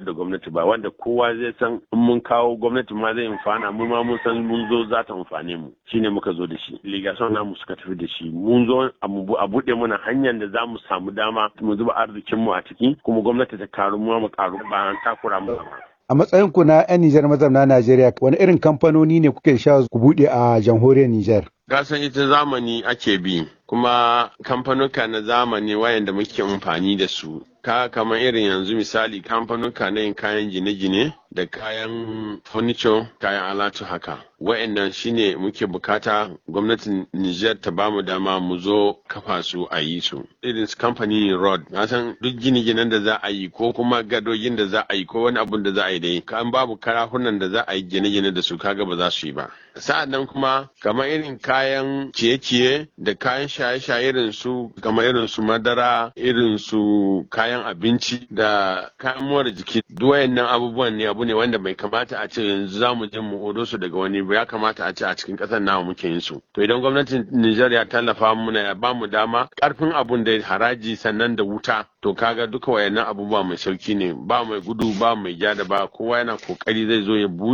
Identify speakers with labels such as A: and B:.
A: da gwamnati ba wanda kowa zai san in mun kawo gwamnati ma zai amfana mu ma mun san mun zo za ta amfane mu shine muka zo da shi ligason namu suka tafi da shi mun zo a buɗe mana hanyar da za mu samu dama mu zuba arzikin mu a ciki kuma gwamnati ta karu mu mu karu ba an takura mu ba
B: A matsayin ku na 'yan Nijar mazauna Najeriya, wani irin kamfanoni ne kuke sha ku buɗe a jamhuriyar Nijar?
A: Gasan ita zamani ake bi, kuma kamfanuka na zamani wayanda muke amfani da su. Ka kamar irin yanzu misali kamfanuka na yin kayan gine-gine da kayan furniture, kayan alatu haka. Wayannan shine muke bukata gwamnatin Nijar ta bamu dama mu zo kafa su a yi su. Irin su kamfanin road, na san duk gine-ginen da za a yi ko kuma gadogin da za a yi ko wani abun da za a yi dai. Kan babu karahunan da za a yi gine-gine da su kaga ba za su yi ba. Sa'an nan kuma kamar irin kayan ciye-ciye da kayan shaye-shaye irin su kamar irin su madara, irin su kayan abinci da kayan more jiki. Duk wayannan abubuwan ne abu ne wanda bai kamata a ce yanzu za mu je mu odo su daga wani ba ya kamata a ce a cikin ƙasar namu muke yin su. To idan gwamnatin Nijar ya tallafa muna ya ba mu dama ƙarfin abun da haraji sannan da wuta to kaga duka wayannan abubuwa mai sauki ne ba mai gudu ba mai ja da ba kowa yana kokari zai zo ya